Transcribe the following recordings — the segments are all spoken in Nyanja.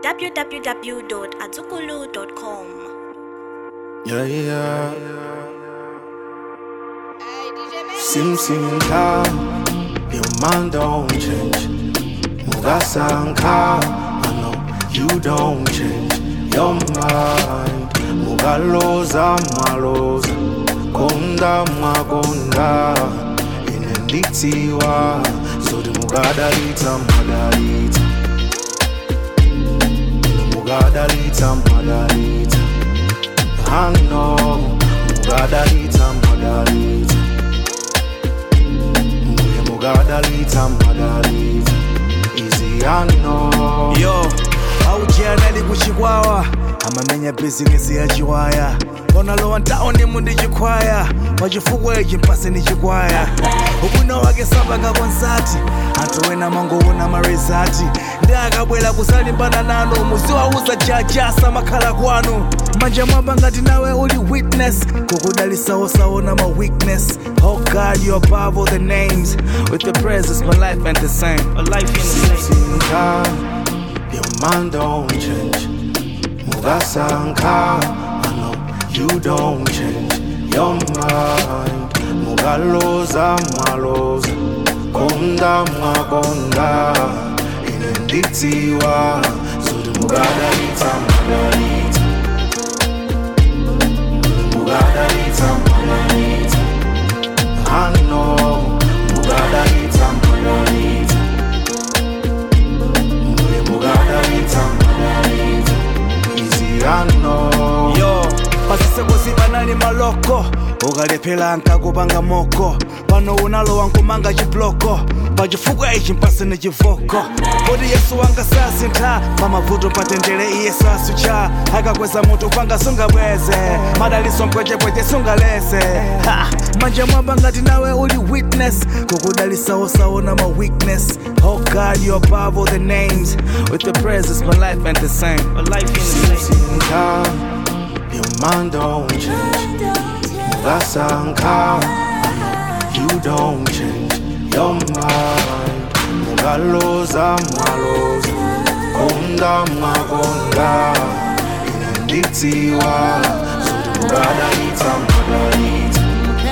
www.azukulu.com. Yeah, yeah. Sim sim ka, your mind don't change. Mugasanka, I know you don't change your mind. Mugaloza maloza, konda magonda, inenditiwa, so the mugadalita madalita. Mugadalita madalita. I know, mugadalita madalita. Muye mugadalita madalita. Easy I know. yo aujianali kuchikwawa amamenya bizinesi ya chiwaya onalowa ntaone mundi chikwaya pachifukwa ichi mpase ni chikwaya ubwino wake samba ngakonsati anthu wena mangoona marizati ndi akabwera kusalimbana nanu muziwauza jajasa makhala kwanu manja mwamba ngati nawe uli witness kukudalisawosaona ma weakness oh god you above all the names with the presence my life ain't the same a life ain't the same Sinka, your mind don't change. Mugasanka, I know you don't change your mind. Mugaloza maloza, konda magonda, inenditiwa, so the mugadalita magalita. Mugadalita magalita. I know, mugadalita magalita. Muye mugadalita magalita. Easy I know. yo pasisekosi panali maloko ukalephera nkakupanga moko pano unalowa nkumanga chibloko pachifukwa ichi mpasene chivoko kodi yesu wanga sasintha pamavuto patendere iye sasucha akakweza mutu panga sungabweze madaliso mpwechepweche sungalese Ha! manja mwamba ngati nawe uli witness kukudalisawosaona ma weakness oh god you above all the names with the presence my life ain't the same a life ain't the same Sinka, your mind don't change. Mugasanka, you don't change your mind. Mugaloza maloza, konda magonda, inenditiwa, so the mugadalita magalita.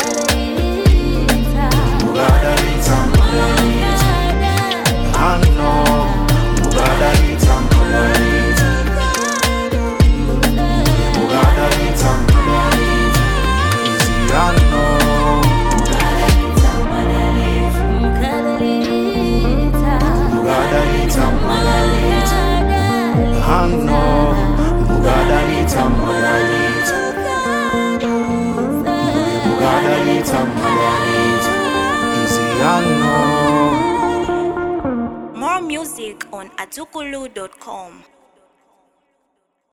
Mugadalita magalita. I know, mugadalita magalita. Mugadalita magalita. Easy I know. Mugadalita magalita. I know, mugadalita magalita. Mugadalita magalita. Easy I know. More music on azukulu.com.